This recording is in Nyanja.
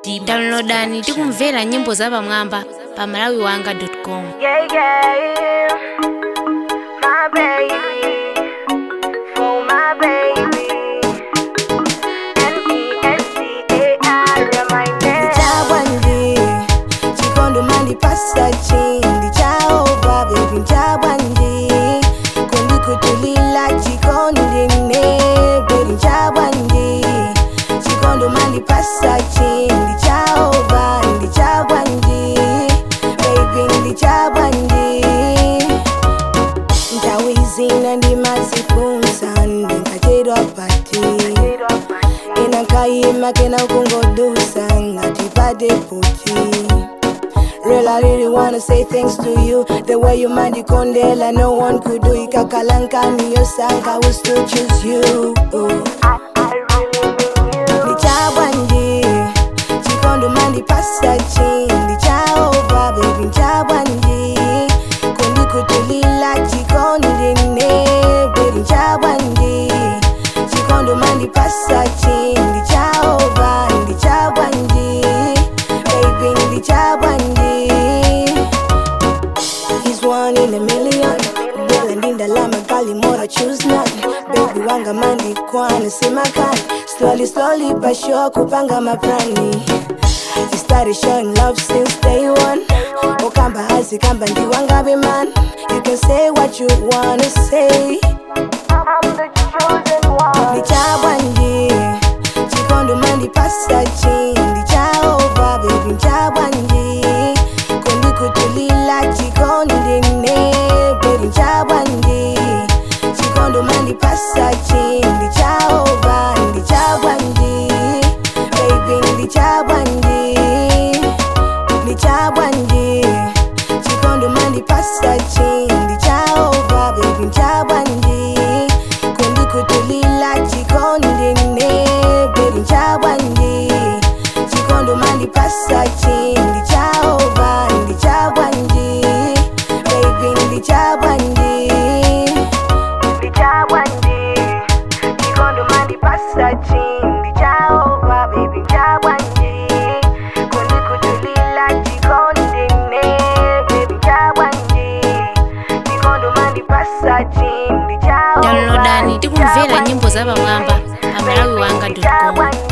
downloadani tikumvera nyimbo zapamwamba pa malawiwanga com Yeah, yeah, my baby, for my baby. N-E-S-C-A-R, my name. Chabwandi, chikondo mandi pasachi, ndi chaova baby chabwandi, kundi kutulila chikondi ne, baby chabwandi, chikondo mandi pasachi, ndi chaova, ndi chabwandi, baby ndi chabwandi. Ntawizina ndi mazifunsa, ndinkacherwa pati. ina nkayima kena kungodusa ngati padeputi Real, I really wanna say thanks to you. The way you mind kondela, no one could do it. Kakalankani, your sang, I will still choose you. I, I really mean you. Ndichabwandi, chikondo mandi pasachi. Ndichaova, baby, ndichabwandi. Kundi kutulila chikondi ne, baby, ndichabwandi. Chikondo mandi pasachi. Ndichaova, ndichabwandi. Baby, ndichabwandi. He's one in a million. Bila ndinda lama gali mora choose none. Baby wanga mandi kwana sema kan. Slowly, slowly, but sure kupanga maplani. He started showing love since day one. Okamba hazi kamba ndi wanga be man. You can say what you wanna say. I'm the chosen one. Ndichabwandi, chikondo mandi pasachi. Ndichaova, baby, ndichabwandi. Kundi kutulila chikondi ne, baby, ndichabwandi. Chikondo mandi pasachi. Ndichaova, ndichabwandi. Baby, ndichabwandi. Ndichabwandi. Chikondo mandi pasachi. Ndichaova, baby, ndichabwandi. Kundi kutulila chikondi ne, baby, ndichabwandi. Chikondo mandi pasachi. Ndichaova, ndichabwandi. Baby, ndichabwandi. Ndichabwandi, chikondo mandi pasachi. Ndichaova, baby, ndichabwandi. Kundi kutulila chikondi ne, baby, ndichabwandi. Chikondo mandi pasachi. Ndichaova, downloadani tikumvera ndichabwandi. nyimbo zapamwamba pa malawiwanga com Ndichabwandi.